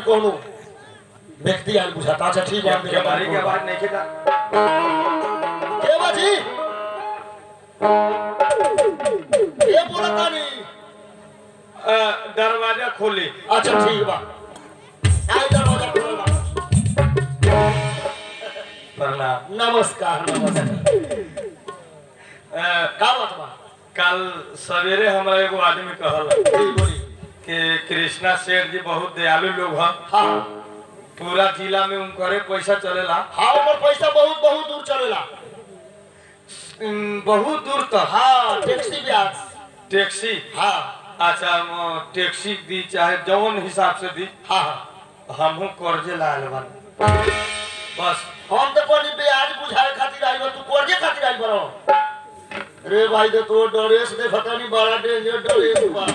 कोनो व्यक्ति आयल बुझाता अच्छा ठीक है के बारी के बाद नहीं खेता के बाजी ये बोला तानी दरवाजा खोली अच्छा ठीक बा आई दरवाजा खोल बा प्रणाम नमस्कार नमस्कार अ, का बात बा कल सवेरे हमरा एगो आदमी कहल जी बोली कि कृष्णा सेठ जी बहुत दयालु लोग हैं हाँ पूरा जिला में उनकरे पैसा चलेला हाँ ऊपर पैसा बहुत बहुत दूर चलेला उम, बहुत दूर तक हाँ टैक्सी ब्याज टैक्सी हाँ अच्छा म, टैक्सी दी चाहे जौन हिसाब से दी हाँ हाँ हमहू कर्जे लायल बानी बस हम तो कोनी ब्याज बुझाए खातिर आई बा तू कर्जे खातिर आई बरो रे भाई तो तो ड्रेस दे पता नहीं बड़ा डेंजर ड्रेस बा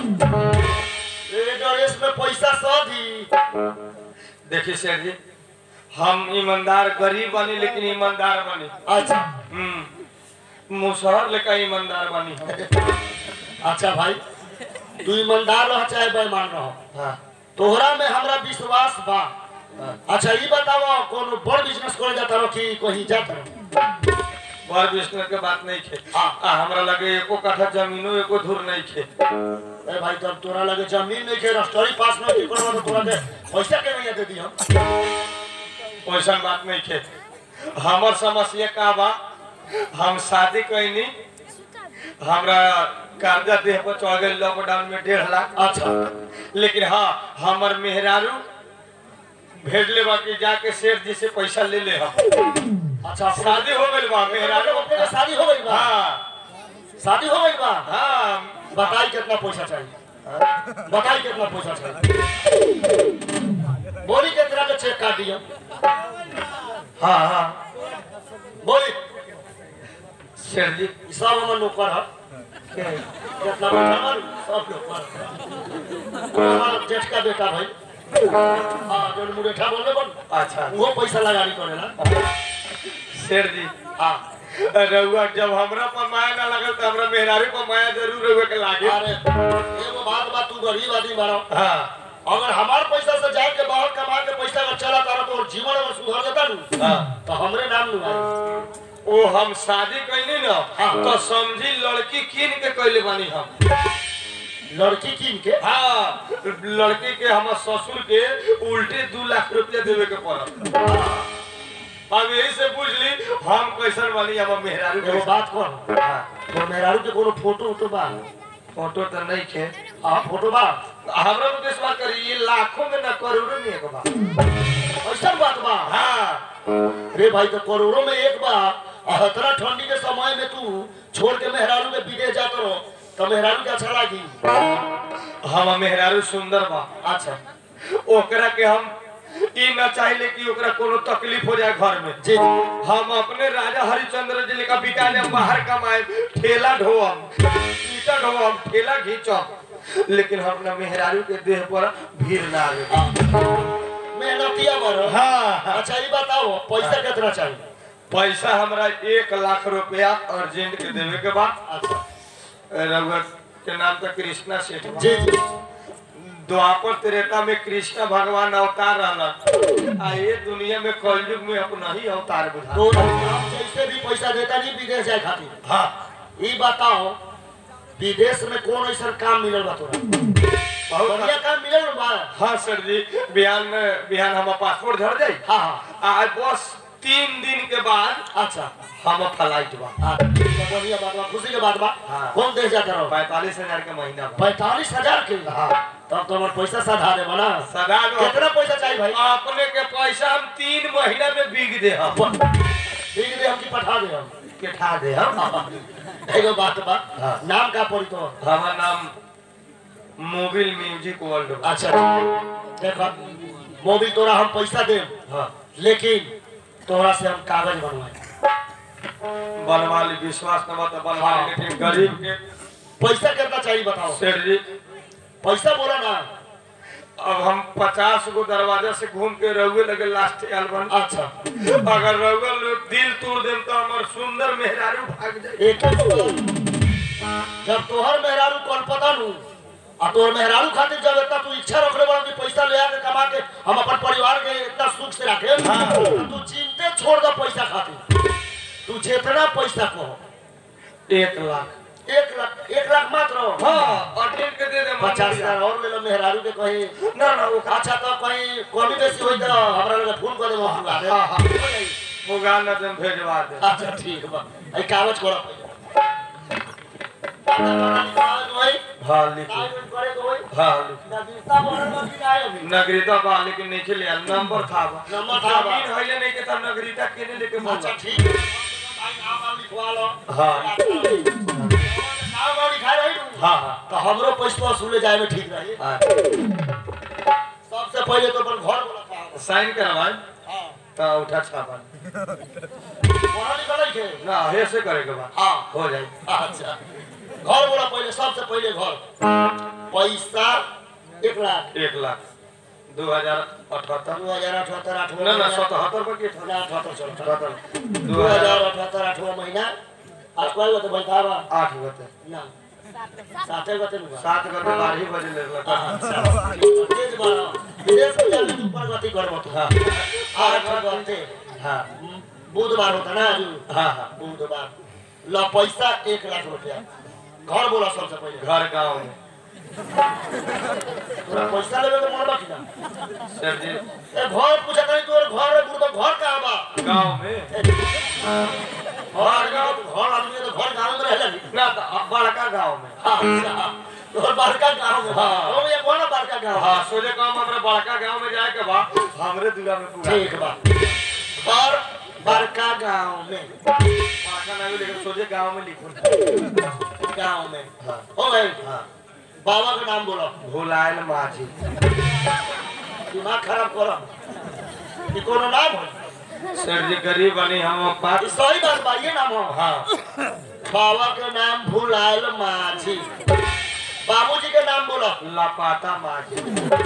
रे ड्रेस में पैसा सधी देखिए सेठ जी हम ईमानदार गरीब बनी लेकिन ईमानदार बनी अच्छा हम्म मुसहर लेकर ईमानदार बनी हम अच्छा भाई तू ईमानदार रह चाहे बेईमान रह हाँ तोहरा में हमरा विश्वास बा अच्छा ये बताओ कोनो बड़ बिजनेस करे जाता रहो कि कहीं जाता रहो बड़ बिजनेस के बात नहीं खे हाँ। आ हमरा लगे एको कट्ठा जमीनो एको धुर नहीं खे ए भाई तब तोरा लगे जमीन नहीं के रस्टरी पास में की करवा तो तोरा के पैसा के नहीं दे दी हम वैसन बात नहीं खे हमर समस्या का बा हम शादी कैनी हमरा कर्जा देह पर चढ़ गई लॉकडाउन में डेढ़ लाख अच्छा लेकिन हाँ हमर मेहरारू भेज ले बा कि जाके सेठ जी से पैसा ले ले हम अच्छा शादी हो गई बा मेहरारू अपने के शादी हो गई बा हाँ शादी हो गई बा हाँ बताई कितना पैसा चाहिए बताई कितना पैसा चाहिए बोली कितना के चेक काट दियो हाँ हाँ बोली सेठ जी ई सब हमर नौकर है कितना बैठा मालूम सब नौकर हमारा जेठ का बेटा भाई हाँ जो मुरेठा बोलने बन अच्छा वो पैसा लगानी करेला सेठ जी हाँ रउआ जब हमरा पर माया ना लगल तो हमरा मेहरारू पर माया जरूर रउआ के लागे अरे एगो बात बात तू गरीब आदमी बारो हाँ अगर हमार पैसा से जाए के बाहर कमा के पैसा अगर चला तारा तो जीवन अगर सुधर देता नु हाँ तो हमरे नाम नु आई ओ हम शादी कैनी ना हाँ। तो समझी लड़की कीन के कैले बानी हम लड़की कीन के हाँ लड़की के हमर ससुर के उल्टे दू लाख रुपया देवे के पड़ल अब यही से पूछ ली हम कैसन बानी हमर मेहरारू एगो के बात कर तो मेहरारू के कोनो फोटो उटो बा फोटो तो नहीं खे हाँ फोटो बा हमरा तो विश्वास करी ये लाखों में ना करोड़ों में एक बा ऐसा बात बा हाँ रे भाई तो करोड़ों में एक बा आ इतना ठंडी के समय में तू छोड़ के मेहरारू के विदेश जात रहो तो मेहरारू के अच्छा लागी हम मेहरारू सुंदर बा अच्छा ओकरा के हम ई न चाहिले कि ओकरा कोनो तकलीफ हो जाए घर में जी हम अपने राजा हरिचंद्र जी लेकर बिका ले बाहर कमाए ठेला ढोअम ईटा ढोअम ठेला घींचम लेकिन हम अपना मेहरारू के देह पर भीड़ ना आवे मेहनतिया बरो हाँ अच्छा ये बताओ पैसा कितना चाहिए पैसा हमरा एक लाख रुपया अर्जेंट के देवे के बाद अच्छा रघुवर के नाम तो कृष्णा सेठ बा। जी जी द्वापर त्रेता में कृष्ण भगवान अवतार रहलन आ ये दुनिया में कलयुग में अपना ही अवतार बुझा तो हम जैसे भी पैसा देता नहीं विदेश जाए खातिर हाँ ये बताओ विदेश में कौन ऐसा काम मिलल बा तोरा बहुत बढ़िया काम मिलल बा हाँ सर जी बिहान में बिहान हमारा पासपोर्ट झड़ जाई हाँ हाँ आज बस तीन दिन के बाद अच्छा हम फ्लाइट बा हाँ तो बढ़िया बात बा खुशी के बात बा हाँ। कौन देश जाता रहो पैतालीस हजार के महीना बा पैतालीस हजार के हाँ तब तो हमारे पैसा साधा दे ना सदा कितना पैसा चाहिए भाई अपने के पैसा हम तीन महीना में बीग दे हम ठीक दे हम की पठा दे हम के ठा दे हम एगो बात बा हाँ। नाम का पड़ी तो हमारा नाम मोबिल म्यूजिक वर्ल्ड बा। अच्छा देखो मोबिल तोरा हम पैसा दे हाँ लेकिन तोरा से हम कागज बनवाए बनवा ली विश्वास न बता बनवा ली हाँ। लेकिन गरीब के पैसा कितना चाहिए बताओ सेठ जी पैसा बोला ना अब हम पचास गो दरवाजा से घूम के रहुए लगे लास्ट एल्बम अच्छा अगर रहुए लोग दिल तोड़ देम तो हमार सुंदर मेहरारू भाग जाए एक ही तो बात। जब तोहर मेहरारू कल पता नू आ तोर मेहरारू खातिर जब इतना तू इच्छा रखले बड़ा कि पैसा ले आके कमा के हम अपन परिवार के इतना सुख से रखे हाँ। तू चिंते छोड़ दो पैसा खातिर तू जितना पैसा कहो एक लाख एक लाख एक लाख मात्र हाँ और टेन के दे दे पचास हजार और ले लो मेहरारू के कहीं ना ना वो अच्छा तो कहीं कमी बेसी होई तो हमरा लगे फोन कर देबो हम आगे हाँ, हाँ। मुगा न दे भेजवा दे अच्छा ठीक बा आई कागज करो पहले हाँ लिखो कागज करे तो वही हाँ लिखो नागरिकता बनल बा कि ना अभी नगरीता बा लेकिन नहीं चले आल नंबर था बा नंबर था बा। जमीन हइले नहीं के तब नगरीता केने लेके अच्छा बोला ठीक है भाई नाम वाम लिखवा लो हाँ। नाम वाम लिखा रही हाँ हाँ तो हमरो पैसा वसूले जाए में ठीक रही हाँ। सबसे पहले तो अपन घर बोला था साइन करवाए हां तो उठा छापा वहां निकल के ना ऐसे करे के बाद हां हो जाए अच्छा घर बोला पहले सबसे पहले घर पैसा एक लाख एक लाख दो हजार अठहत्तर दो हजार अठहत्तर आठवां ना ना महीना। सतहत्तर पर के ना अठहत्तर चलो अठहत्तर दो दो हजार हजार अठहत्तर आठवां महीना आज कोई बता बैठा बा आठ गते ना साते बते नुगा सात गते बारह ही बजे ले लगा अच्छा तेज बारा विदेश में जाने तू प्रगति करबो तू हाँ आठ गते हाँ बुधवार होता ना आज हाँ हाँ बुधवार ला पैसा एक लाख रुपया घर बोला सबसे पहले घर गाँव में तोरा पैसा लेवे के मन बाकी ना सर जी ए घर पूछा कहीं तोर घर है बुढ़बा घर कहाँ बा गाँव में घर गाँव घर आदमी है तो घर गाँव में रहेला नहीं ना तो बड़का गाँव में अच्छा तोर बड़का गाँव में हाँ। ओ ये कौन बड़का गाँव हाँ सोचे काम हमरा बड़का गाँव में जाए के बा हमरे दूरा में पूरा ठीक बा घर बड़का गाँव में बड़का नहीं लेकिन सोचे गाँव में लिखो गाँव में हाँ हो गई हाँ बाबा का नाम बोलो भुलायल माझी दिमाग खराब करो ये कोनो नाम हो सर जी गरीब बनी हम बात ये सही बात बा ये नाम हो हाँ बाबा के नाम भुलायल माझी बाबूजी के नाम बोलो लपाता माझी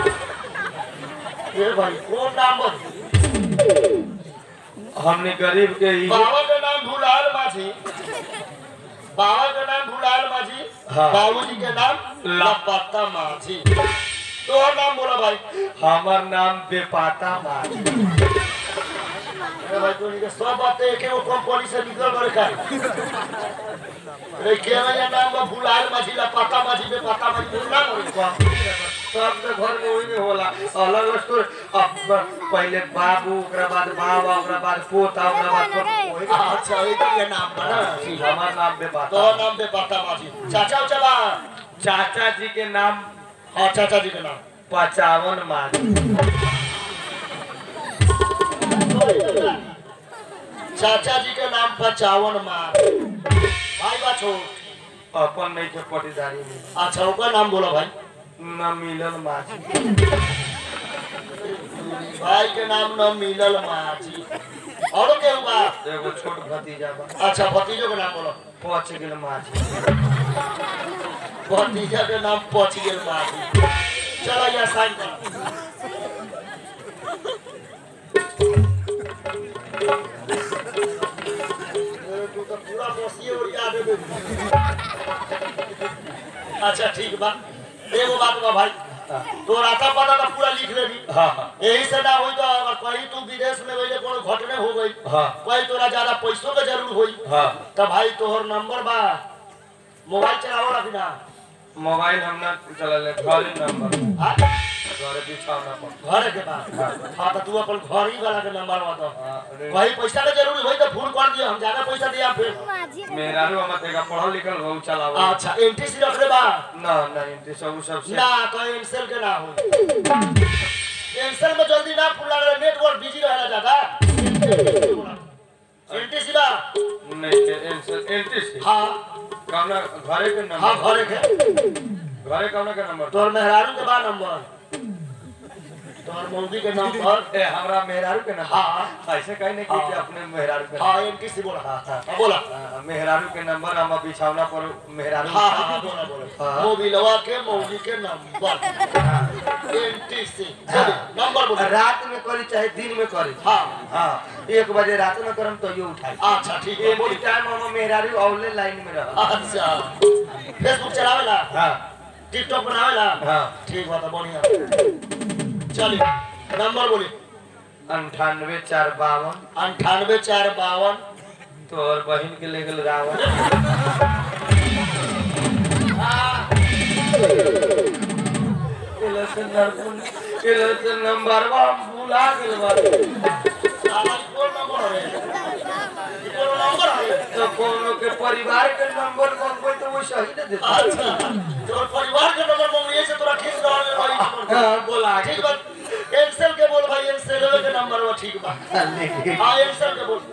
ये भाई कौन नाम बोल हमने गरीब के ही बाबा का नाम भुलायल माझी बाबा का नाम भुलायल माझी हाँ। बाबूजी के नाम ला- लपत्ता माझी तो और नाम बोला भाई हमर नाम बेपाता माझी अरे भाई तू निके सब बातें एक वो कंपनी से निकल गए का अरे केना या नाम बा भुलायल माझी लपत्ता माझी बेपत्ता माझी बोल ना बोल सब के घर में वही में होला अलग अलग स्टोरी अब पहले बाबू ओकरा बाद बाबा ओकरा बाद पोता ओकरा बाद पोता वही अच्छा ये तो ये नाम बा ना ठीक है हमार नाम तो बेपाता नाम बेपत्ता माझी चाचा उचा बा चाचा जी के नाम हाँ चाचा जी के नाम पचावन माझी चाचा जी के नाम पचावन मार भाई बा छोट अपन नहीं के पटीदारी में अच्छा ओकर नाम बोलो भाई न मिलल माझी भाई के नाम न मिलल माझी औरो के बा एगो छोट भतीजा बा अच्छा भतीजो के नाम बोलो पच गेल माझी भतीजा के नाम पच गेल माझी चलो यहाँ साइन कर तू तो पूरा बसिए उड़िया देबे अच्छा ठीक बा एगो बात बा भाई तो राता पता तो पूरा लिख लेबी हाँ हाँ यही से ना होई तो अगर कहीं तू विदेश में गई कोनो घटने हो गई हाँ कोई तोरा ज्यादा पैसों के जरूर होई हाँ तो भाई तोहर नंबर बा मोबाइल चलावो ना बिना मोबाइल हम ना चलल घर नंबर हाँ? घर बिछावना पर घर के बाद हाँ तो तू अपन घर ही वाला के नंबर बता हाँ, अरे कहीं पैसा के जरूर होई तो फोन कर दियो हम ज्यादा पैसा दिया फिर मेहरारू हम तेगा पढ़ल लिखल हो चलावा अच्छा एनटीसी रख ले बा ना ना इनते सब सब से ना तो एनसेल के ना हो एनसेल में जल्दी ना फुल लगे नेटवर्क बिजी रहेला ज्यादा एनटीसी बा नहीं के एंटी एंटी से हाँ कौना घरे के हाँ नंबर घरे के घरे कौना के नंबर तोर मेहरारू के बा नंबर तोर मौगी के नंबर ए हमरा मेहरारू के नंबर हाँ। ऐसे कहीं नहीं की कि अपने मेहरारू के हाँ एनटीसी बोला हाँ, हाँ। हाँ बोला हाँ, मेहरारू के नंबर हम बिछावना पर मेहरारू हाँ हाँ हाँ बोला बोला हाँ। मोबिलवा के मौगी के नंबर एनटीसी नंबर बोला रात में करी चाहे दिन में करी हाँ हाँ एक बजे रात में करम तो ये उठाई अच्छा ठीक है एनी बोल टाइम हम मेहरारू औले लाइन में रह अच्छा फेसबुक चलावेला हाँ टिकटॉक बनावेला हाँ ठीक बात है बढ़िया चलिए नंबर बोली अंठानवे चार बावन अंठानवे चार बावन तोहर बहन के ले गेल रावण केला से नरपुन केला से नंबर बा भुला गेल बा हमारी कौन नंबर है ये कौन नंबर है तो कोनो के परिवार के नंबर मांगबै तो वो सही न देता अच्छा तो परिवार के नंबर मांगिए से तोरा खींच रहा है भाई हाँ, बोला ठीक बात एक्सेल के बोल भाई एक्सेल के नंबर वो ठीक बा लेकिन हाँ एक्सेल के बोल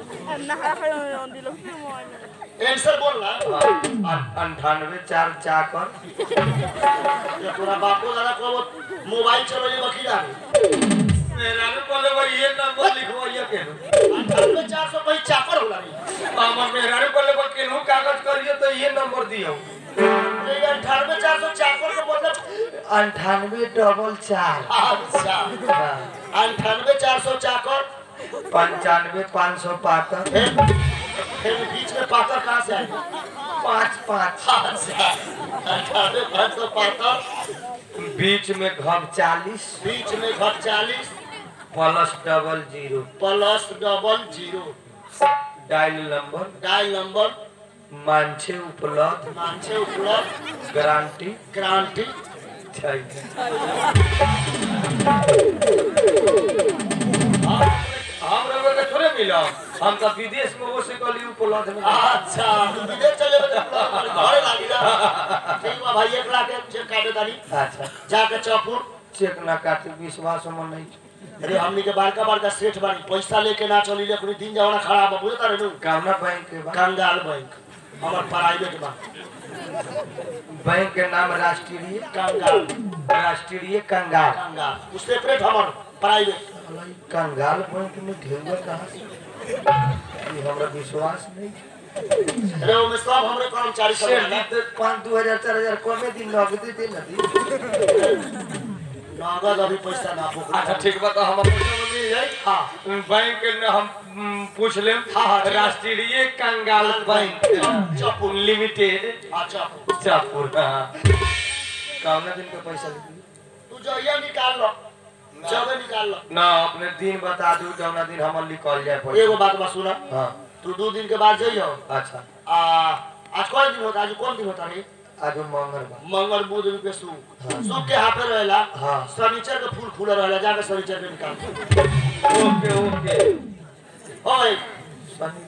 एक्सेल बोल ना अंठानवे चार चाकर ये तोरा बापू दादा को वो मोबाइल चलो ये वकील आ मेरा ने बोले भाई ये नंबर लिखवाइए के अंठानवे चार सौ भाई चाकर होला रे मामा मेरा ने बोले भाई केनहू कागज करिए तो ये नंबर दियो ये अंठानवे चार सौ चाकर का मतलब अंठानवे डबल चार अच्छा अंठानवे चार सौ चाकर पंचानवे पाँच सौ पाकर फिर फिर बीच में पाकर कहाँ से आएगा पाँच पाँच अच्छा अंठानवे पाँच सौ पाकर बीच में घब चालीस बीच में घर चालीस plus double zero plus double zero dial number dial number मांझे उपलब्ध मानछे उपलब्ध गारंटी क्रांति छै हम रउआ के थोड़े मिलम हम तो विदेश में वो से कहली उपलब्ध में अच्छा तू विदेश चले बे घरे लागी ना ठीक बा भाई एक लाख के चेक काटे तानी अच्छा जाके चौपुर चेक ना काटे विश्वास में नहीं अरे हमनी के बड़का बड़का सेठ बानी पैसा लेके ना चली ले कोई दिन जवाना खराब बा बुझता रे नु कामना बैंक के बा कंगाल बैंक हमर प्राइवेट बा बैंक के नाम राष्ट्रीय कंगाल राष्ट्रीय कंगाल कंगाल उस सेपरेट हमर प्राइवेट अलाई, कंगाल बैंक में ढेंगे कहाँ से ये हमरा विश्वास नहीं अरे ओमे सब हमरे कर्मचारी सब शेर रहेला। जी तो पाँच दो हजार चार हजार कमे दिन नगदे दे ना दी नगद अभी पैसा ना भूख अच्छा ठीक बा तो हम पैसा में मिल जाए हाँ बैंक के न हम हम्म, पूछ लेम हाँ, हाँ, ठीक है। राष्ट्रीय कंगाल बैंक चौपुर लिमिटेड अच्छा चापुर हाँ कौना दिन का पैसा लिखी तू जइया निकाल लो जबे निकाल लो ना अपने दिन बता दू जौना दिन हम निकल जाए पैसा एगो बात बा सुना हाँ तू दो दिन के बाद जइयो अच्छा आ आज कौन दिन होता आज कौन दिन होता रे आज मंगलवार मंगल बुध के शुभ हाँ। शुभ के हाथे रहेला हाँ शनिचर के फूल खुला रहेला जाके शनिचर के निकाल ओके ओके हो भाई शनि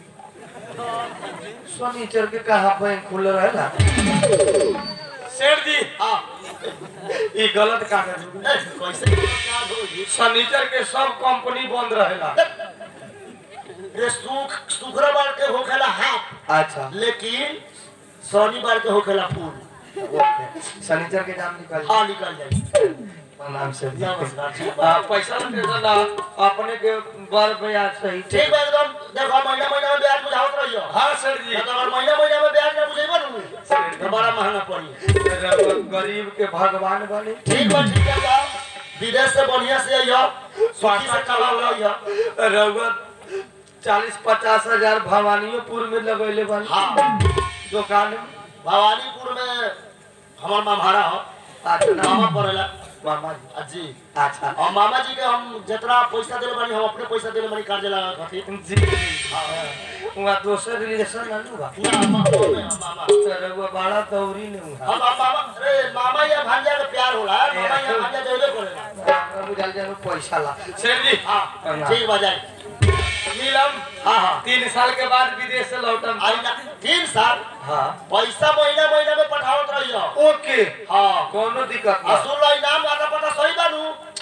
शनिचर के कहा बैंक खुले रहेला शेर जी हाँ ये गलत कागज हो गई। ए, कैसे निकाल हो ये? शनिचर के सब कंपनी बंद रहेला रे सुख शुक्रवार के होखेला हाफ अच्छा लेकिन शनिवार के होखेला फूल ओके शनिचर के नाम निकल हाँ निकल जाए नाम से नमस्कार ठीक बा हाँ, पैसा ना टेंशन ना अपने के बर ब्याज सही ठीक बा एकदम देखो महीना महीना में ब्याज बुझावत रहियो हाँ सर जी ना तो अगर महीना महीना में ब्याज ना बुझेबो ना तो बड़ा महंगा पड़ी रउआ गरीब के भगवान बने ठीक बा ठीक है बा विदेश से बढ़िया से आइयो स्वास्थ्य से कमा लियो रउआ चालीस पचास हजार भवानियोपुर में लगैले बने हाँ दुकान में भवानीपुर में हमार मामहारा हो अच्छा नाम मामा पड़ेला मामा जी आ जी अच्छा और मामा जी के हम जितना पैसा देले बानी हम अपने पैसा देले बानी कर्ज लगा खातिर जी वहाँ दोसर रिलेशन है ना ना मामा में हम मामा रउआ बड़ा दौरी ने वहाँ हम हम मामा अरे मामा या भांजा का प्यार होला मामा या भांजा देले करेला हमरा बुझाल जाए पैसा ला शेर जी हाँ ठीक बजाई मिलम हाँ हाँ तीन साल के बाद विदेश से लौटम आई ना तीन साल हाँ पैसा महीना महीना में पठावत रहियो ओके हाँ कोनो दिक्कत आ ना सुन लो इनाम आता पता सही बानू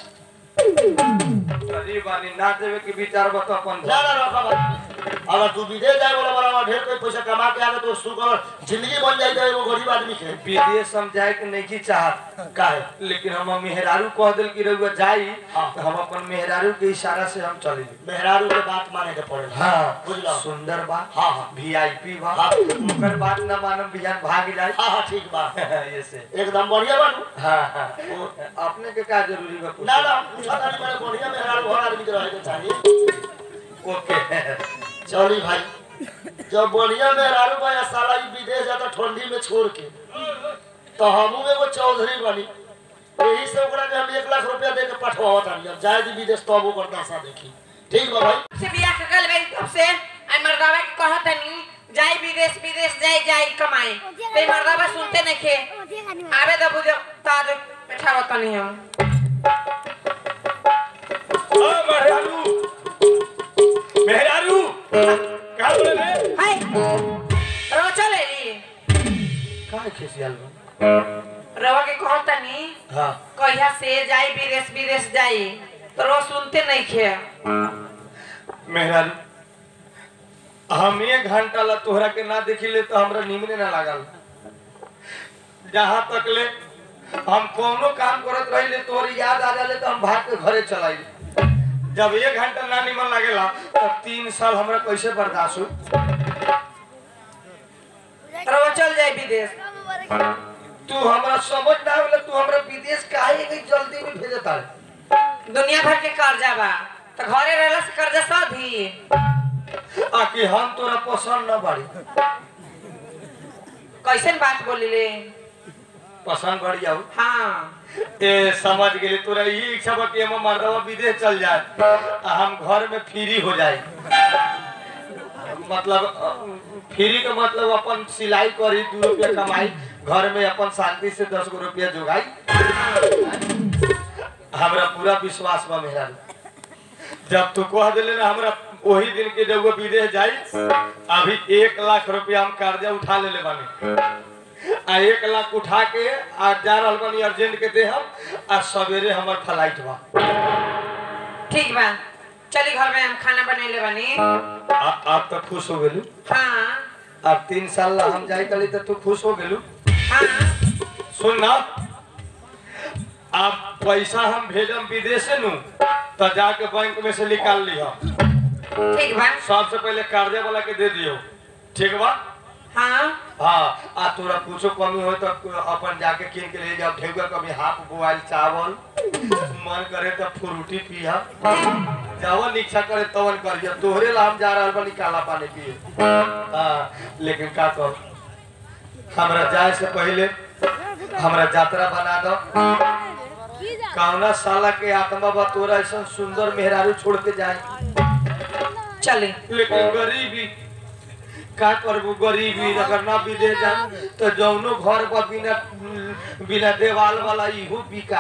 अरे बानी ना देवे के विचार बता अपन ना ना रखा बात अगर तू विदेश जाए वाला बड़ा ढेर कोई पैसा कमा के आगे तो सुगर जिंदगी बन जाए तो एगो गरीब आदमी के विदेश हम जाए के नहीं चाहत काहे लेकिन हम मेहरारू कह दिल कि रउआ जाई हाँ। तो हम अपन मेहरारू के इशारा से हम चले मेहरारू के बात माने के पड़ेला हाँ बुझलो सुंदर बा हाँ हाँ वीआईपी बा हाँ। ओकर बात ना मानम बिहान भाग जाए हाँ हाँ ठीक बा ये से एकदम बढ़िया बानू हाँ हाँ अपने के का जरूरी बा ना ना पूछा था मैंने बढ़िया मेहरारू हर आदमी के रहे के चाहिए ओके चली भाई जब बढ़िया मेहरारू बा या साला ई विदेश जाता ठंडी में छोड़ के तो हमू एगो चौधरी बनी यही से ओकरा के हम एक लाख रुपया दे के पठवावत तानी अब जाए दी विदेश तब ओकर दशा देखी ठीक बा भाई से बियाह के गल गई तब से आई मर्दावा के कहत नहीं जाई विदेश विदेश जाई जाई कमाए ते मर्दावा सुनते नहीं खे आवे दबु जो ताज बैठा नहीं हम ओ मेहरारू मेहरारू का बोले रे हाय रो चले ली का खिसियाल बा रवा के कहत नहीं हां कहिया से जाई विदेश विदेश जाई तो रो सुनते नहीं खे मेहरारू हम एक घंटा ला तोहरा के ना देखिले तो हमरा निमने ना लागल जहाँ तक ले हम कोनो काम करत रहिले तोहर याद आ जाले तो हम भाग के घरे चलाई जब एक घंटा ना निमन लागेला तब तीन साल हमरा कैसे बर्दाश्त हो रवा चल जाई विदेश तू हमरा समझ ना आवले तू हमरा विदेश काहे के जल्दी में भेजता है दुनिया भर के कर्जा बा तो घरे रहला से कर्जा सधी आकि हम तोरा पसंद ना बाड़ी कैसन बात बोली ले पसंद बढ़िया हो हाँ ए समझ गेली तोरा ई इच्छा बा कि हम मर्दवा विदेश चल जाए आ हम घर में फ्री हो जाए मतलब अ, फ्री के मतलब अपन सिलाई करी दू रुपया कमाई घर में अपन शांति से दस गो रुपया जोगाई हमरा पूरा विश्वास बा मेहरा जब तू कह दिले ना हमरा वही दिन के जब वो विदेश जाई अभी एक लाख रुपया हम कर्जा उठा ले बानी आ एक लाख उठा के आ जा रहल बानी अर्जेंट के दे हम आ सवेरे हमर फ्लाइट बा ठीक बा चली घर में हम खाना बनेले बानी आ, आप तो खुश हो गेलू हाँ अब तीन साल ला हम जाई कली तो तू खुश हो गेलू हाँ सुन ना अब पैसा हम भेजम विदेशे नु तो जाके बैंक में से निकाल लिहा ठीक बा सबसे पहले कर्जे वाला के दे दियो ठीक बा हाँ हाँ आ तोरा कुछो कमी हो तो अपन जाके किन के ले जाओ ढेउआ कभी हाफ बोआइल चावल मन करे तो फ्रूटी पिया जवन इच्छा करे तवन करियो तोहरे ला हम जा रहल बानी काला पानी पिए हाँ लेकिन का कह हमरा जाए से पहले हमरा यात्रा बना दो कौना साला के आत्मा बा तोरा ऐसा सुंदर मेहरारू छोड़ के जाए चली लेकिन गरीबी का करबू गरीबी अगर ना विदेश जाम तो जौनो घर पर बिना बिना देवाल वाला इहो बिका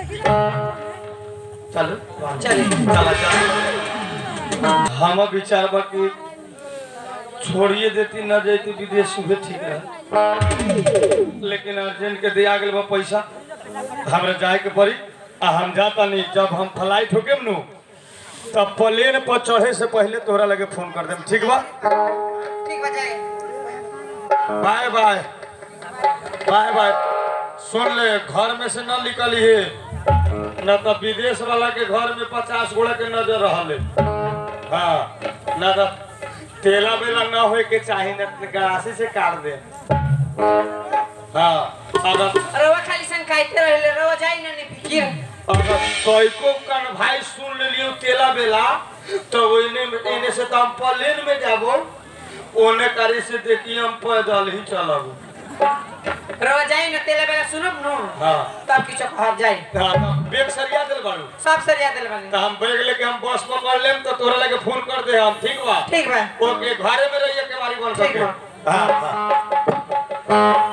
चलो चली चला चला हम विचार बा कि छोड़िए देती न जाती विदेश उहे ठीक रहे लेकिन अर्जेंट के दिया गेल बा पैसा हमरा जाए के पड़ी आ हम जाता नहीं जब हम फ्लाइट होके नु तब प्लेन पर चढ़े से पहले तोहरा लगे फोन कर देम ठीक बा ठीक बा जाए बाय बाय बाय बाय सुन ले घर में से न निकली है न तो विदेश वाला के घर में पचास गोड़ा के नजर रहले हाँ न तो तेला बेला न होए के चाही न तो गरासी से काट दे हाँ अगर रवा खाली सन खाइते रहले रवा जाई ना नहीं फिकिर अगर कोईको कन भाई सुन लियो तेला बेला तो ओने एने से तो हम प्लेन में जाबो ओने करी से देखी हम पैदल ही चलब रवा जाई ना तेला बेला सुनब नो हाँ तब किछो कहब जाई हाँ, तो बैग सरिया दिल बारू सब सरिया दिल बानी तो हम बैग लेके हम बस पकड़ लेम तो तोरा लगे फोन कर दे हम ठीक बा ठीक बा ओके घरे में रहिए के बारी बन ठीक सके बा। हाँ हाँ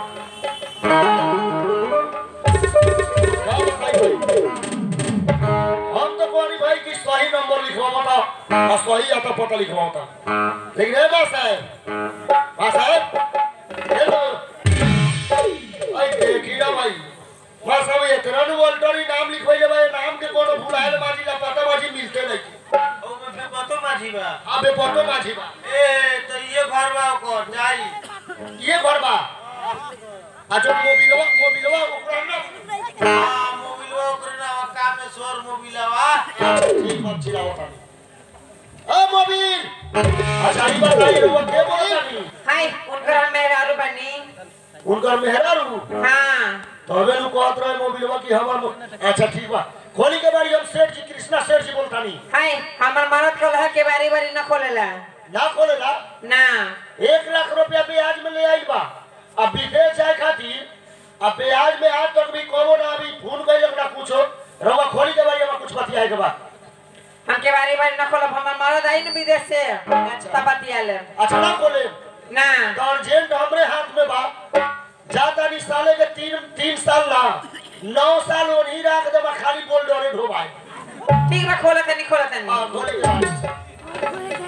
हम तो कोनी भाई की सही नंबर लिखवाता और सही आता पता लिखवाता लेकिन ए बस है बस है हेलो आई देखी ना भाई बस अब इतना नु ऑल्टरी नाम लिखवाइले भाई नाम के कोनो भुलाएल माजी ला पता माजी मिलते नहीं ओमे पतो माझी बा अबे पतो माजी बा ए तो ये घर बा ओकर जाई ये घर बा अच्छा मोबिलवा मोबिलवा ओकरा ना आ मोबिलवा ओकर ना काम में सोर मोबिलवा ठीक बात छिला होता ए मोबिल अच्छा ई बात आई रहुआ के बोला नहीं हाय उनकर मेरे आलू बनी उनकर मेहरारू हाँ तबे नु कहत रहे मोबिलवा की हमर मो- अच्छा ठीक बा खोली के बारी हम सेठ जी कृष्णा सेठ जी बोलता नहीं हाय हमर मरद कलह के बारी बारी न खोलेला ना खोलेला ना एक लाख रुपया ब्याज में ले आई बा अब विदेश जाए खातिर अब ब्याज में आज तक भी कहो ना अभी फोन कइले ना कुछो रउआ खोली के बारी में कुछ बतियाए के बा हमके बारी बारी न खोलब हमर मरद आई न विदेश से तब बतिया ले अच्छा ना खोले ना तो अर्जेंट हमरे हाथ में बा जाता नहीं साले के तीन तीन साल ना नौ साल ओनही राख दे बा खाली बोल डरे ढोबाए ठीक बा खोला तनी खोला हां तनी खोले के बारी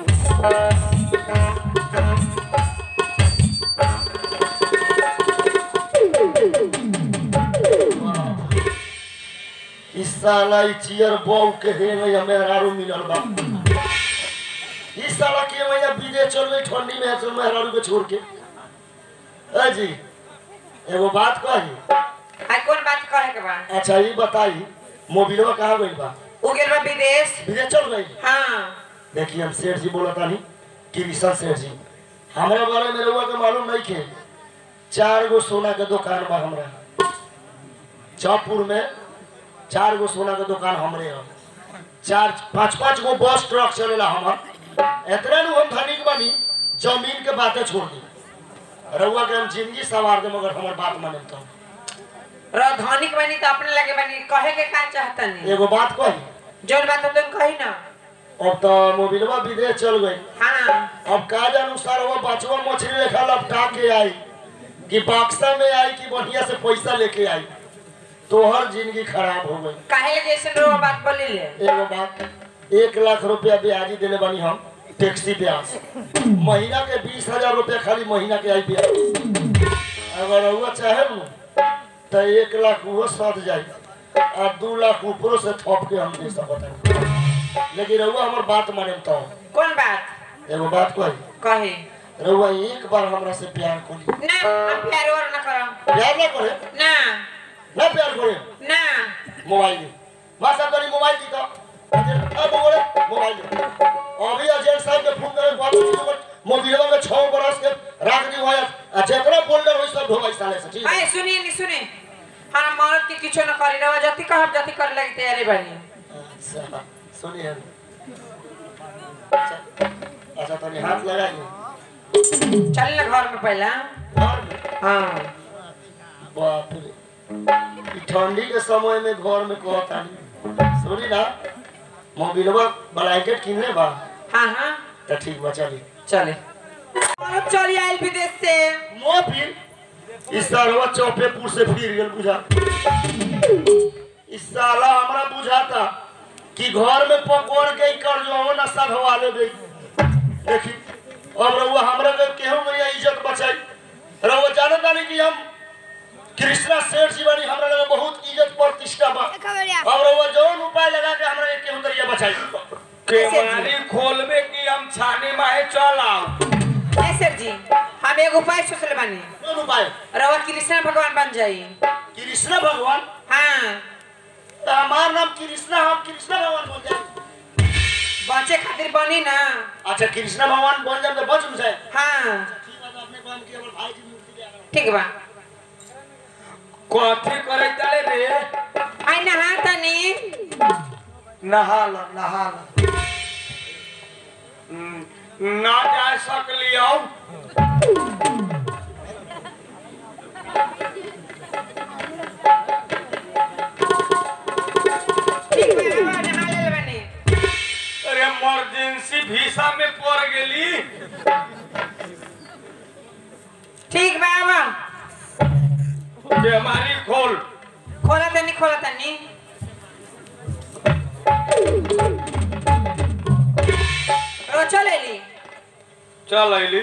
इस साला ई चियर बॉल के हे में हमें हरारू मिलल बा इस साला के भैया विदेश चल गई ठंडी में चल में हरारू के छोड़ के ए जी एगो बात कही आई कौन बात कहे के बा अच्छा ये बताई मोबिलवा कहाँ गई बा उ गेल बा विदेश विदेश चल गई हाँ देखिए हम सेठ जी बोला था नहीं कृष्ण सेठ जी हमारे बारे में रउआ के मालूम नहीं थे चार गो सोना के दुकान बा हमरा चौपुर में चार गो सोना के दुकान हमरे है चार पाँच पाँच गो बस ट्रक चलेला हमर इतना नु हम धनिक बनी जमीन के बातें छोड़ दी रउआ के हम जिंदगी सवार दे मगर हमर बात माने तो राजधानी बनी तो अपने लगे बनी कहे के का चाहतनी एगो बात कही जोन बात तुम कही ना अब तो मोबिलवा विदेश चल गई हाँ अब का अनुसार वो बचवा मछली लेखा लपटा के आई कि बक्सा में आई कि बढ़िया से पैसा लेके आई तोहर जिंदगी खराब हो गई काहे लगे ऐसे रो बात बोली ले एगो बात एक लाख रुपया ब्याजी देले बनी हम टैक्सी ब्याज महीना के बीस हजार रुपया खाली महीना के आई ब्याज अगर रउआ चाहे न तो एक लाख वो सद जाई आ दू लाख ऊपरों से थप के हम दे सकत हन लेकिन रउआ हमर बात माने तो कौन बात एगो बात कही कही रउआ एक बार हमरा से प्यार करी ना हम प्यार और ना करो प्यार ना करे ना ना प्यार करे ना मोबाइल दे मासा करी मोबाइल दी तो अब बोले मोबाइल दे अभी अजय साहब के फोन करे बात की मोबाइलवा में 6 बरस के रख दी होय आ जेकरा फोल्डर होई सब ढोबाई साले से ठीक है अरे सुनिए नहीं सुने हम मर्द के किछो न करी रहो जति कहब जति करे लगी तैयारी बनी अच्छा सुनिए अच्छा अच्छा तनी हाथ लगाइए चल ना घर में पहला घर में हाँ बाप रे ई ठंडी के समय में घर में कहता नहीं सुनी ना मोबाइलवा ब्लैंकेट किनले बा हाँ हाँ तो ठीक बा चली चले औरत चली आयल विदेश से मोबिल इस सालवा चौपेपुर से फिर गेल बुझा इस साला हमरा बुझाता कि घर में पकड़ के ही कर जो ना सधवा ले गई देखी अब रउआ हमरा के केहू मैया इज्जत बचाई रउआ जानत बानी कि हम कृष्णा सेठ जी बानी हमरा लगे बहुत इज्जत प्रतिष्ठा बा अब रउआ जौन उपाय लगा के हमरा के केहू तरिया बचाई केवारी खोलबे कि हम छाने माहे चल आओ ए सर जी हम एक उपाय सोचले बानी कौन उपाय रवा कृष्ण भगवान बन जाई कृष्ण भगवान हाँ तो हमार नाम कृष्णा हम कृष्णा भगवान बोल जाए बचे खातिर बनी ना अच्छा कृष्णा भगवान बन जाए तो बच जाए हाँ ठीक है तो अपने काम के केवल भाई की मूर्ति ले आना ठीक बा कथी करे ताले रे आई नहा तनी नहा ल नहा ल हम्म, ना जा सकलियो ठीक बा रवा नहा ले बनी अरे इमरजेंसी वीसा में पड़ गेली ठीक बा आवा बेमारी खोल खोला तनी खोला तनी रो चले ली चल अइली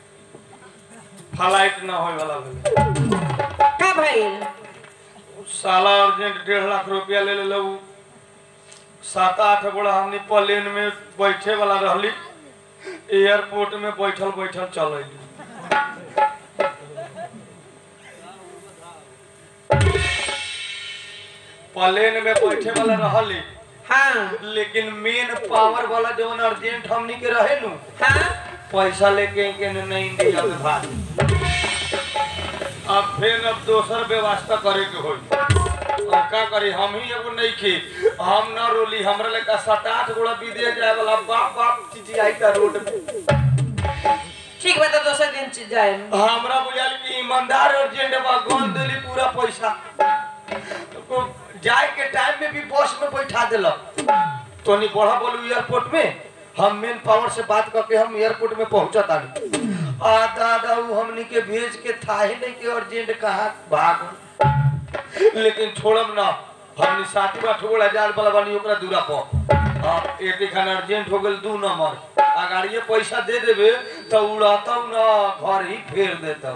फ्लाइट ना होय वाला भेल का भइल साला अर्जेंट डेढ़ लाख रुपया ले ले उ सात आठ गोड़ा हमनी प्लेन में बैठे वाला रहली एयरपोर्ट में बैठल बैठल चल अइली प्लेन में बैठे वाला रहली हाँ लेकिन मेन पावर वाला जवन अर्जेंट हमनी के रहे नु हाँ पैसा लेके के नहीं इंडिया में भाग अब फिर अब दोसर व्यवस्था करे के होई अब का करी हम ही एगो नहीं की हम न रोली हमरा लेका सात आठ गोड़ा विदेश जाए वाला बाप बाप चिचियाई का रोड में ठीक बा तो दोसर दिन च- जाए हमरा बुझाल कि ईमानदार और जेंड बा गन देली पूरा पैसा तो जाए के टाइम में भी बस में बैठा देलक तोनी बढ़ा बोलू एयरपोर्ट में हम मेन पावर से बात करके हम एयरपोर्ट में पहुंचा तानी आ दादा उ हमनी के भेज के था ही नहीं कि अर्जेंट कहाँ भाग लेकिन छोड़म ना हमनी साथी बा ठोड़ा जाल वाला बानी ओकरा दूरा पर अब एक खान अर्जेंट हो गेल दू नंबर अगाड़िए पैसा दे देबे तो उड़ाता ना घर ही फेर देता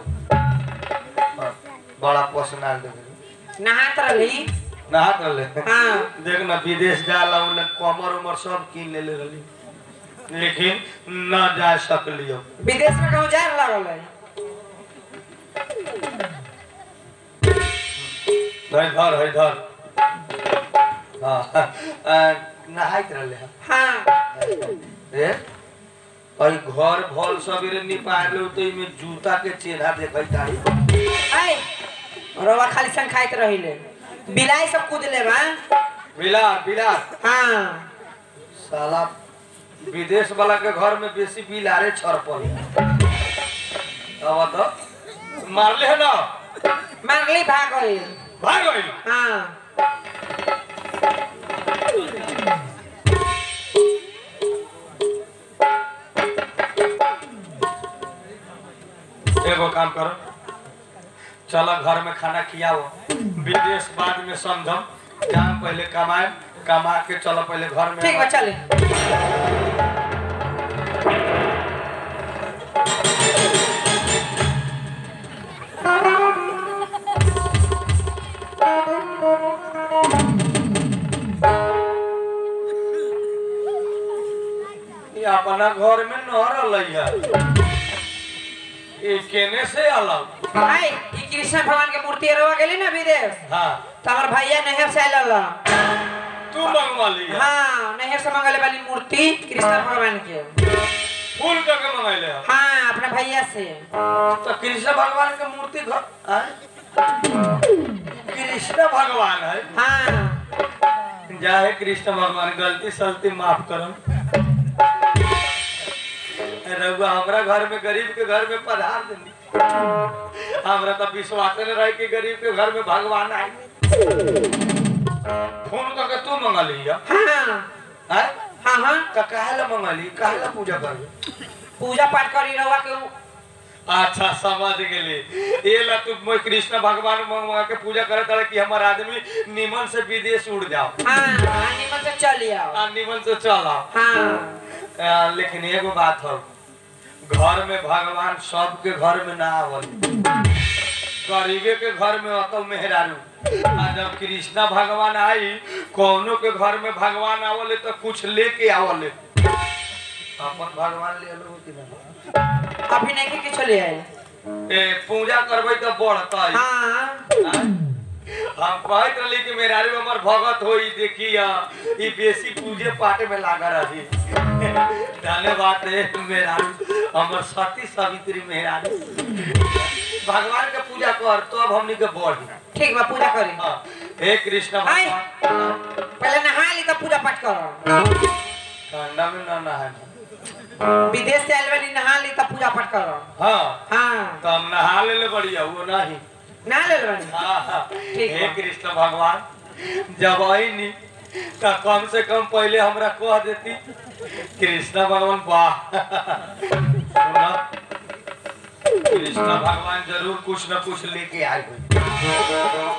बड़ा पसनाल देबे नहात रही नहात रहले हाँ देख ना विदेश जाला उन्हें कमर उमर सब कीन ले ले रहली लेकिन न जा सकलियो विदेश में कहूँ जाए लागल है है धर है धर हाँ आ, नहाइत रहले हैं हाँ ए अई घर भल सबेरे निपार लो तो इमे जूता के चेहरा देखै तारी आए रवा खाली संग खाइत रहिले बिलाई सब कूद ले बा बिलार बिलार हाँ साला विदेश वाला के घर में बेसी बिलारे छरपल अब तो मारले है ना मारली भाग गई भाग गइल हाँ एगो काम करो चलो घर में खाना खियाओ विदेश बाद में समझम जाम पहले कमाए कमा के चलो पहले घर में ठीक बा चले ये अपना घर में न रही है ये केने से अलग आई ई कृष्ण भगवान के मूर्ति रवा गेली ना विदेश हाँ तो हमार भैया नहर से आयल रहा तू मंगवा लिया हाँ नहर से मंगले वाली मूर्ति कृष्ण भगवान के फूल करके मंगैले हो हाँ अपने भैया से तो कृष्ण भगवान के मूर्ति घर आय? कृष्ण भगवान है हाँ जाहे कृष्ण भगवान गलती सलती माफ करो रघुआ हमरा घर में गरीब के घर में पधार देनी हमरा तो विश्वास न रहे कि गरीब के घर में भगवान आए फोन करके तू मंगा लिया हाँ हैं हाँ हाँ तो काहे ला मंगा ली काहे ला पूजा कर पूजा पाठ करी रवा के उ- अच्छा समझ गेली ये ला तू मैं कृष्ण भगवान मंगा के पूजा करे तारे कि हमार आदमी निमन से विदेश उड़ जाओ हाँ हाँ निमन से चली आओ आ निमन से चल आओ हाँ आ, लेकिन एगो बात हो घर में भगवान सबके घर में ना आवल गरीबे के घर में अतल मेहरारू आ जब कृष्णा भगवान आई कौनो के घर में भगवान आवले तो कुछ लेके आवले अपन भगवान ले लो कि ना अभी नहीं के चले आए ए पूजा करबै तो बढ़तै हाँ हम कहत रही कि मेहरारू हमर भगत होई देखिया ई बेसी पूजे पाठ में लागा रही धन्यवाद रे मेहरारू हमर सती सावित्री मेहरारू भगवान के पूजा कर तो अब हमनी के बढ़ी ठीक बा पूजा करी हाँ, हे कृष्ण आय। भगवान पहले नहा ली तब पूजा पाठ करो ठंडा में ना नहाए विदेश से आयल वाली नहा ली तब पूजा पाठ करो हाँ हाँ तो हम नहा ले ले बढ़िया वो नहीं नहा ले बनी हाँ, हाँ। ठीक हे बा। कृष्ण भगवान जब आईनी तो कम से कम पहले हमरा कह देती कृष्ण भगवान वाह सुना कृष्ण भगवान जरूर कुछ न कुछ लेके आए हुए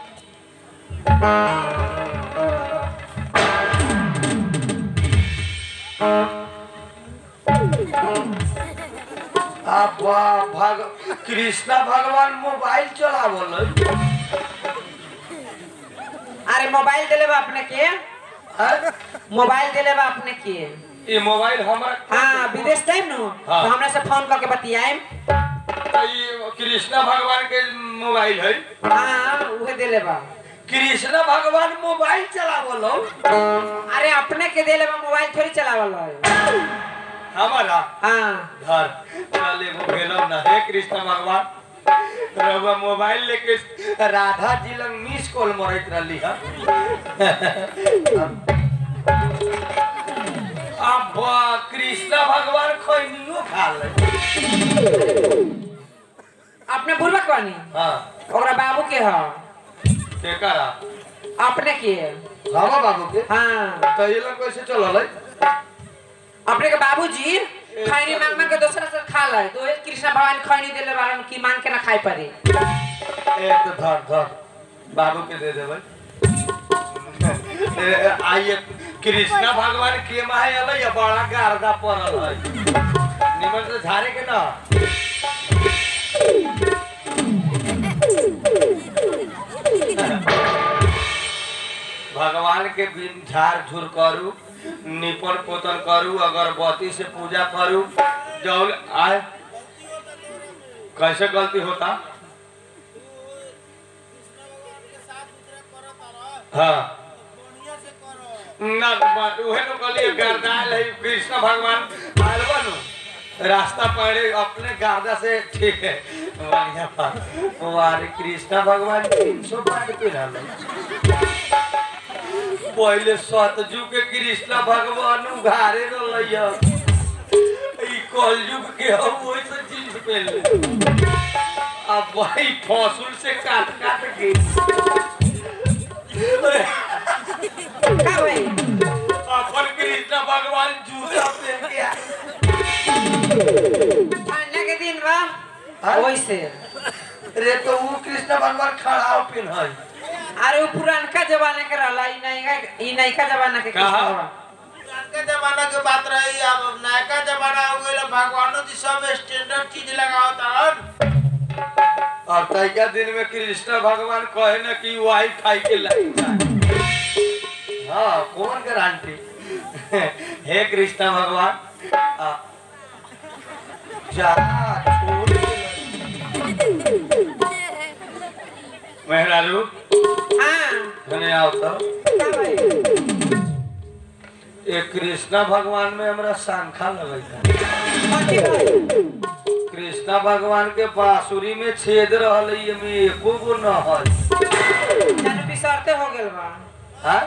आप वाह भग कृष्ण भगवान मोबाइल चलावल अरे मोबाइल दिले बा अपने के हैं? मोबाइल दिले बा अपने के ये मोबाइल हमारा हाँ विदेश टाइम नु हाँ। तो हमरा से फोन करके बतियाएम ये कृष्ण भगवान के मोबाइल है हाँ उहे दिले बा कृष्ण भगवान मोबाइल चलावल हो अरे अपने के दिले बा मोबाइल थोड़ी चलावल है हमारा हाँ घर चल एगो भेलो ना हे कृष्ण भगवान रहुआ मोबाइल लेके राधा जी लंग मिस कॉल मरत रहली है अब कृष्ण भगवान खैनियो खा ले अपने बुलबक बानी हाँ ओकरा बाबू के ह केकरा अपने के हमा बाबू के हाँ तो ये लोग कैसे चलल है अपने के बाबूजी खैनी मांग मांग के दूसरा से खा ले तो ये कृष्ण भगवान खैनी देले बारन की मांग के ना खाई पड़े एक तो धर धर बाबू के दे देबै ए, ए, आइए कृष्ण भगवान के माहे अलै या बड़ा गारदा पड़ल है निमन से झारे के ना भगवान के बिन झाड़ झूर करू निपन पोतन करू अगरबत्ती से पूजा करू जौन आए कैसे गलती होता हाँ ना बात उहे नु कहलिए गर्दाल है कृष्ण भगवान आयल बनु रास्ता पड़े अपने गादा से ठीक है बढ़िया बात वारे कृष्ण भगवान तीन सौ पार पे रहल पहले सतजू के कृष्ण भगवान उघारे रहलैया ई कलयुग के हम वैसे चीज पे ले अब भाई फसुल से काट काट के अरे का भाई अपन कृष्ण भगवान जूता पहन के आए। ठंडा के दिन बा हाँ? वैसे रे तो वो कृष्ण भगवान खड़ा पिन है अरे वो पुरानका जमाने के रहला ई नैका ई नैका जमाना के कहा? कृष्ण बा। पुरानका जमाना के बात रही अब नयका जमाना हो गइल भगवानो जी सब स्टैंडर्ड चीज लगावत हन और तैका दिन में कृष्ण भगवान कहे न कि वाई खाई के लाइक हाँ कौन गारंटी हे कृष्ण भगवान आ, जा छोड़ मेहरारू हाँ धने आओ तो का भाई ये कृष्णा भगवान में हमरा शंखा लगे कथी भाई कृष्णा भगवान के बांसुरी में छेद रहल है, में एको गो न है जाने बिसरते हो गेल बा हाँ?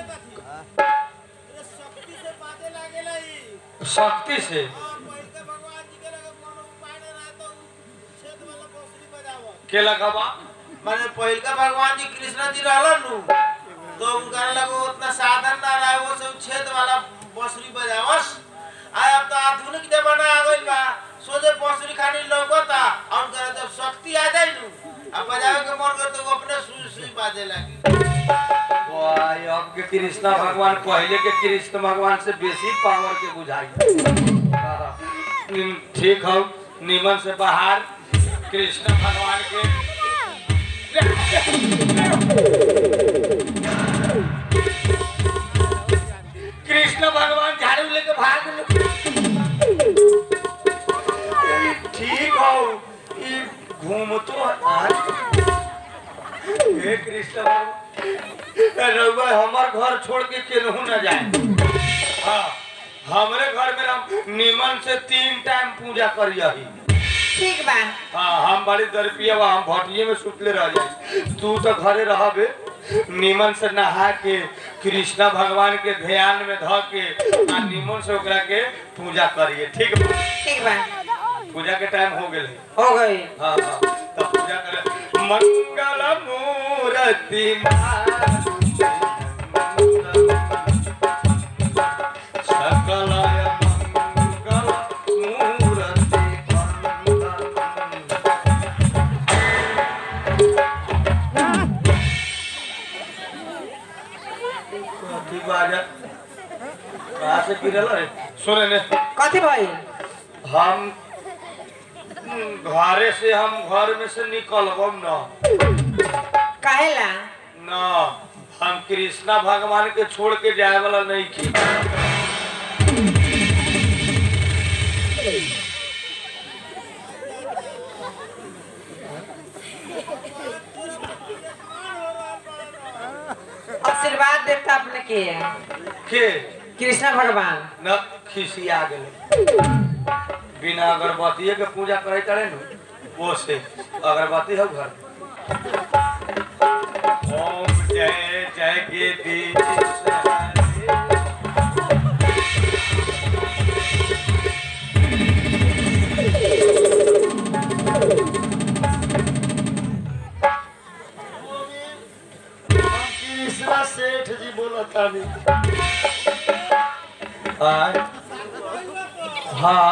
शक्ति से बाजे लागेला ई शक्ति से हां पहिलका भगवान जी के लगे कोनो उपाय न रहा तो उ छेद वाला बांसुरी बजावत के लगवा माने पहिलका भगवान जी कृष्ण जी रहलन नु तो उनका लगे उतना साधन ना रहा वो सब छेद वाला बांसुरी बजावस आय अब तो आधुनिक जमाना आ गइल बा सोझे बांसुरी खानी लौकता और उनका जब शक्ति आ जाई नु अब बजावे के मन करे तो वो अपने सुई सुई बाजे लगी वाह, अब के कृष्णा भगवान पहले के कृष्ण भगवान से बेसी पावर के बुझाई हाँ, निम- ठीक हो निमन से बाहर कृष्ण भगवान के कृष्ण भगवान झाड़ू लेके भाग लो ठीक हो ई घूमतो आज हे कृष्ण भगवान रउआ हमार घर छोड़ के केनहू न जाए हाँ हमरे घर में हम निमन से तीन टाइम पूजा करियही ठीक बा हाँ हम बड़ी दरपिया बा हम भटिये में सुतले रह जाई तू तो घरे रहबे निमन से नहा के कृष्णा भगवान के ध्यान में ध के आ निमन से ओकरा के पूजा करिए ठीक बा ठीक बा पूजा के टाइम हो गेल है हो गई हाँ हाँ तब पूजा करे मंगल मूर्ति सकल मंगल मूर्ति कथी बाजा कहाँ से गिरल रे सुने ने कथी भाई हम घरे से हम घर में से निकलबम न कहेला न हम कृष्णा भगवान के छोड़ के जाए वाला नहीं की आशीर्वाद देता अपने के के कृष्ण भगवान न खिसिया गेले बिना अगरबत्ती के पूजा करे करे नु वो से अगरबत्ती हो घर ओम जय जय गिरीश हरे। सेठ जी बोलता नहीं आय हाँ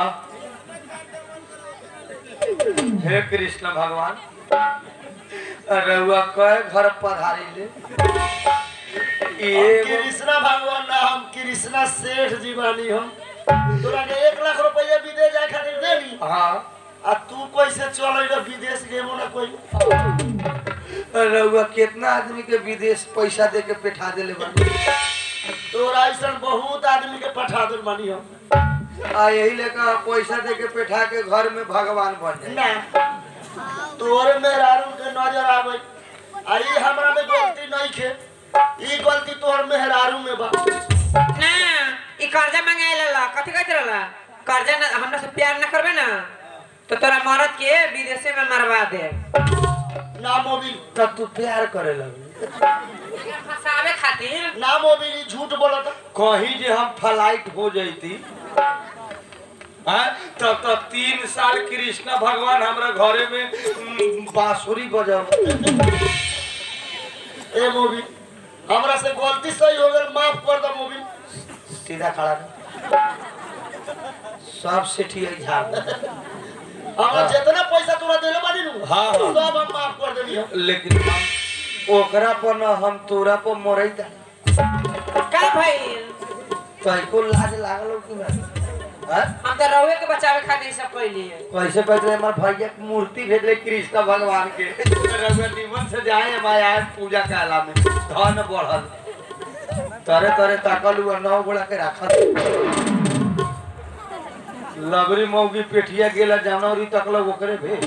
हे कृष्ण भगवान रउआ कहे घर पधारी ले हम एगो कृष्णा भगवान ना हम कृष्णा सेठ जी बानी हम तोरा के एक लाख रुपया विदेश जाए खातिर देनी हाँ आ तू कैसे चल विदेश गेबो ना कोई रउआ कितना आदमी के विदेश पैसा दे के पेठा देले बानी तोरा ऐसा बहुत आदमी के पठा दे बानी हम आ यही लेकर पैसा दे के पेठा के घर में भगवान बन जाए ना तोरे मेहरारू के नजर आवे आई हमरा में गलती नहीं खे ई गलती तोहर मेहरारू में बा ना ई कर्जा मांगे ला कथी कहत रहला कर्जा ना हमरा से प्यार ना करबे ना तो तोरा मरद के विदेशे में मरवा दे ना मोबिल तब तू प्यार करे लगी फसावे खातिर ना मोबिल ई झूठ बोलता कहीं जे हम फ्लाइट हो जैती हाँ, तब तब तीन साल कृष्णा भगवान हमरा घरे में उम, बांसुरी बजाव ए मोबिल हमरा से गलती सही हो गई माफ कर दो मोबिल सीधा खड़ा रह। सब सेठी झाड़ दे। हमरा हाँ। जितना पैसा तोरा देले बानी नु हाँ, हाँ। सब हम माफ कर देनी हम लेकिन हम ओकरा पर न हम तोरा पर मरई दा का भइल तैको लाज लागल हो कि ना हाँ? हम तो रहुए के बचावे खातिर ई सब कइली कैसे पहले हमार भैया के मूर्ति भेजले कृष्ण भगवान के रघुआ निमन से जाए माया पूजा काला में धन बढ़ल तरे तरे ताकल हुआ नौ गोड़ा के रखल लबरी मौगी पेठिया गेला जानवरी तकल ओकरे भे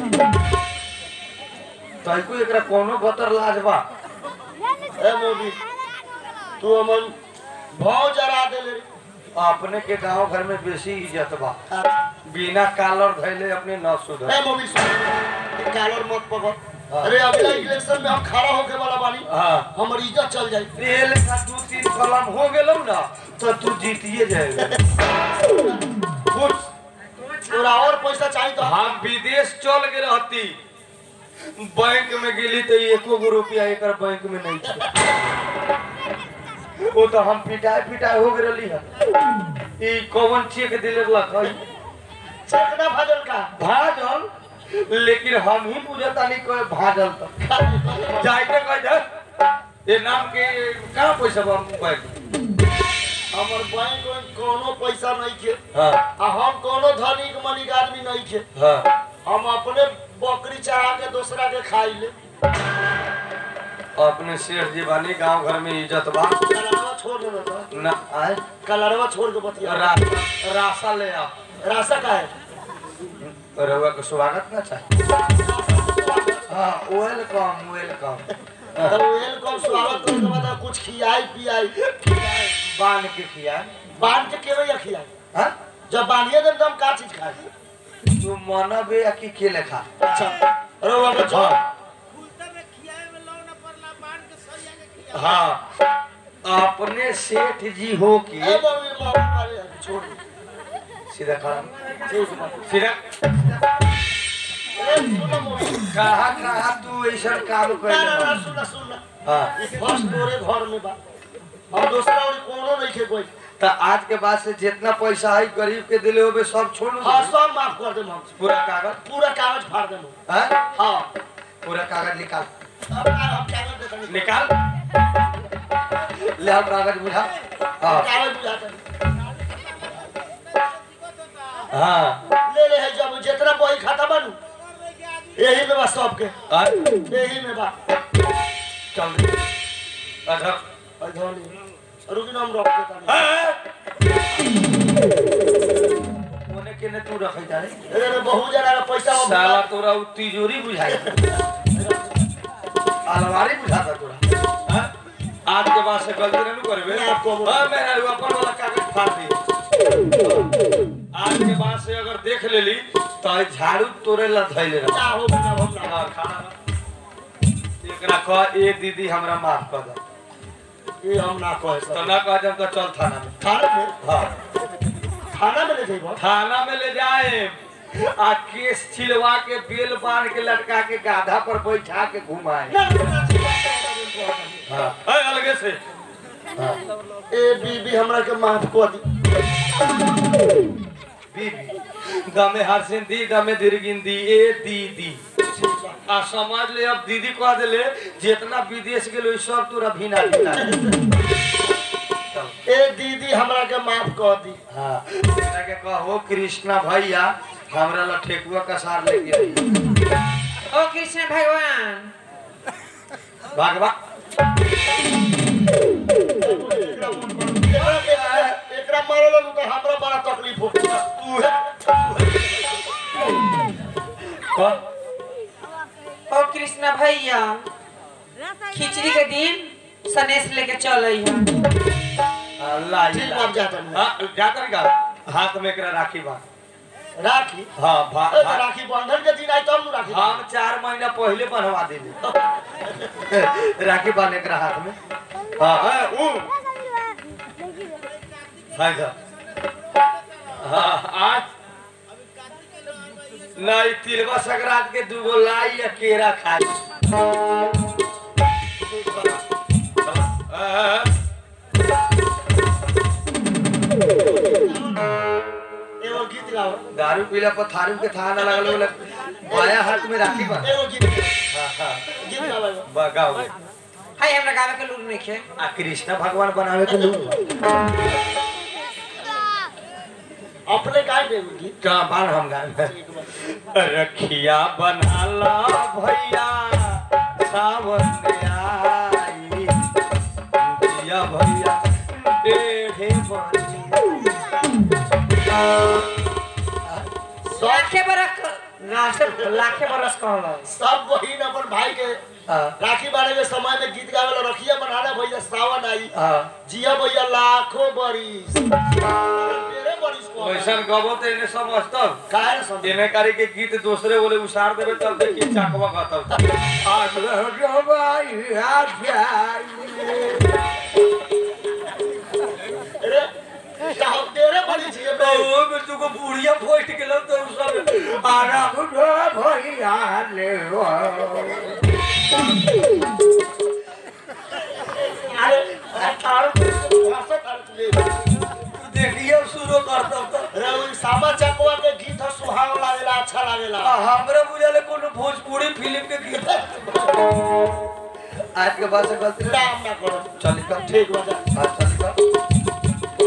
तैको एकरा कोनो बतर लाज बा ए मोबिल तू हमन भाव जरा देले रे अपने के गांव घर में बेसी इज्जत बा हाँ। बिना कालर धैले अपने न सुधर ए मोबिल सुन ये कॉलर मत पकड़ हाँ। अरे अगला इलेक्शन में हम खड़ा होके वाला बानी हाँ हमर इज्जत चल जाई तेल का दू तीन कलम हो गेलौ ना तो तू जीतिए जाएगा कुछ तोरा और पैसा चाहिए तो हम विदेश चल के रहती बैंक में गेली तो एको गो रुपया एक बैंक में नहीं था वो तो हम पिटाई पिटाई हो गई है ई कौन चेक दिले लख चेक ना भजल का भाजल लेकिन हम ही बुझता नहीं कोई भाजल तो जाए के कह दे ये नाम के कहाँ पैसा बा बैंक हमर बैंक में कोनो पैसा नहीं खे हाँ आ हम कोनो धनिक मनिक आदमी नहीं खे हाँ हम अपने बकरी चढ़ा के दूसरा के खाई ले अपने शेर जी बानी गांव घर में इज्जत बा कलरवा छोड़ दे बेटा ना आए कलरवा छोड़ के बतिया रा, राशा ले आ रास्ता का है रहुआ के स्वागत ना चाहिए हाँ वेलकम वेलकम तब वेलकम स्वागत करे के बाद कुछ खियाई पियाई बांध के खिया बांध के केवे या खियाई हाँ जब बांधिए देम तो हम का चीज खाए तू मनबे या कि के लेखा अच्छा अरे वो अगर छोड़ हाँ हाँ अपने सेठ जी हो कि ए मम्मी मम्मी मारे छोड़ सीधा खड़ा ठीक है सीधा ए सुनो मम्मी कहाँ कहाँ तू ऐसा काम ना ना ना कर सुन सुन हाँ ई फर्स्ट तोरे घर में बा हम दूसरा और कोनो नहीं खे कोई तो आज के बाद से जितना पैसा है गरीब के दिले होबे सब छोड़ हाँ सब माफ कर देम हम पूरा कागज पूरा कागज फाड़ देम हम। हाँ हाँ पूरा कागज निकाल अब हम कागज देते हैं। निकाल ले आओ कागज बुझा हाँ कागज बुझाते हैं। हाँ ले ले है जब जितना बही खाता बनू यही में बा सबके हाँ, यही में बा चल अच्छा अधोनी रुकी ना हम रख देता नहीं ओने केने तू रखै जा रे अरे रे बहुत जना का पैसा वो साला तोरा उ तिजोरी बुझाई अलमारी बुझाता तोरा हाँ? आज के बाद से गलती नहीं करबे मैं आपको बोल- हां मैं अपन वाला कागज फाड़ दी आज के बाद से अगर देख लेली तो झाड़ू तोरे ला धैले रह ना हो ना हो ना हाँ, खाना बा। एकरा कह ए दीदी हमरा माफ कर दे ये हम ना कहे तो सब ना कह जब तो चल थाना में खाना में हाँ खाना में ले जाइबो थाना में ले जाए आ केस छिलवा के बेल बांध के लटका के गाधा पर बैठा के घुमाए ना ना, ना, ना, हाँ अय, अलगे से ए बीबी हमरा के माफ कर दी बीबी दमे हरसिन दी दमे दीर्घिन दी ए दीदी आ समझ ले अब दीदी कह देले जितना विदेश गेलो ई सब तोरा भिना भिना ए दीदी हमरा के माफ कर दी हाँ एकरा के कहो कृष्णा भैया हमरा ला ठेकुआ का सार लेके आई ओ कृष्ण भगवान भागवा एकरा के- एकरा मारे ला तो हमरा बड़ा तकलीफ हो तू है ओ कृष्ण भैया खिचड़ी के दिन सनेश लेके चल है अल्लाह ठीक बात जाता नहीं हाँ जाकर का हाथ में एकरा राखी बा राखी हाँ भा, ए, तो भा, राखी बंधन के दिन आई तब नु राखी हम चार महीना पहले बनवा देले राखी बांध एकरा हाथ में हाँ हाँ ऊ हाँ इधर। हाँ आज नहीं तिलवा संक्रांत के दूगो लाई या केरा खाई हाँ, एगो गीत गाओ दारू पीला पर थारू के था ना लगल बोले बाया हाथ में राखी बा एगो गीत हाँ हाँ गीत गाओ एगो। बगाओ हाय हमरा गावे के लूर नहीं खे आ कृष्ण भगवान बनावे के लोग अपने गाय दे गीत का बार हम गाए रखिया बनाला भैया सावन आई दिया भैया डेढ़े लाखे बरस ना से लाखे बरस कहल सब बहिन अपन भाई के राखी बारे के समय में गीत गावे ला रखिया बनाना भैया सावन आई जिया भैया लाखों बरिस तेरे बरिस को वैसन गबो तो इन्हें समझता काहे न समझे इन्हें करे के गीत दूसरे बोले उसार देवे तब देखिए चाकवा कहता आज रबाई अरे क्या हम तेरे बरिस जिए बे ओ में तुको बुढ़िया फोट गेलो तो सब आराम भैया ले अरे तार भाषा तार ले देखिए शुरू करता तो अरे वो सामा चकवा के गीत ह सुहाव लागेला अच्छा लागेला हमरा बुझाले कोनो भोजपुरी फिल्म के गीत आज के बाद से गलती ना नाम ना करो चल कर ठीक हो जा हां चल कर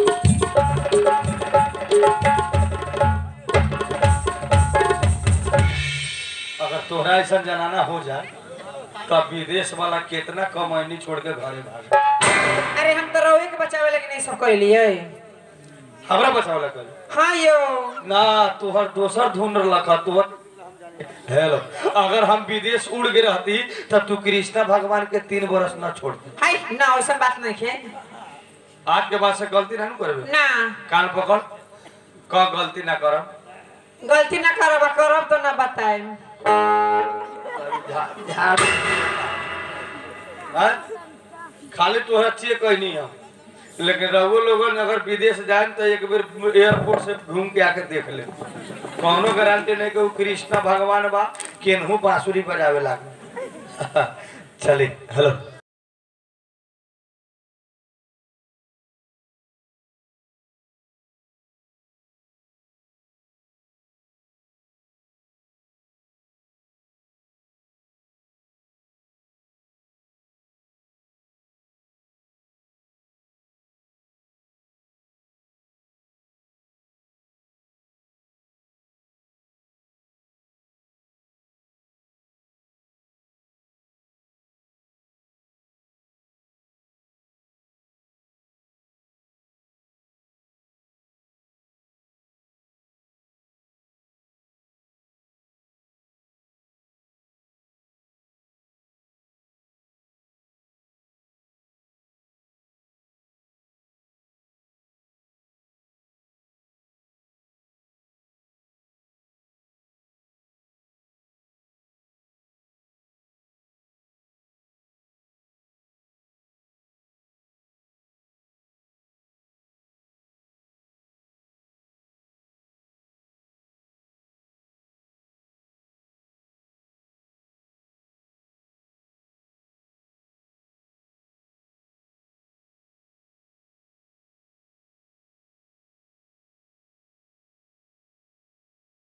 अगर तोहरा ऐसा जनाना हो जाए तब विदेश वाला कितना कमैनी छोड़ के घरे भाग अरे हम तो रोवे के बचावे लगे नहीं सब कर लिए हमरा बचावला कर हाँ यो ना तोहर दोसर धुन लखा तोहर हेलो अगर हम विदेश उड़ गए रहती तब तू कृष्णा भगवान के तीन बरस ना छोड़ती हाय ना वैसा बात नहीं खे आज के बाद से गलती ना करबे ना कान पकड़ क गलती ना करब गलती ना करब करब तो ना बताए हैं? खाली तोहरा चेक कहनी है लेकिन रघु लोगन अगर विदेश जाए तो एक बेर एयरपोर्ट से घूम के आके देख ले कौनो गारंटी नहीं कि वो कृष्णा भगवान बा केनहू बांसुरी बजावे लागे चली हेलो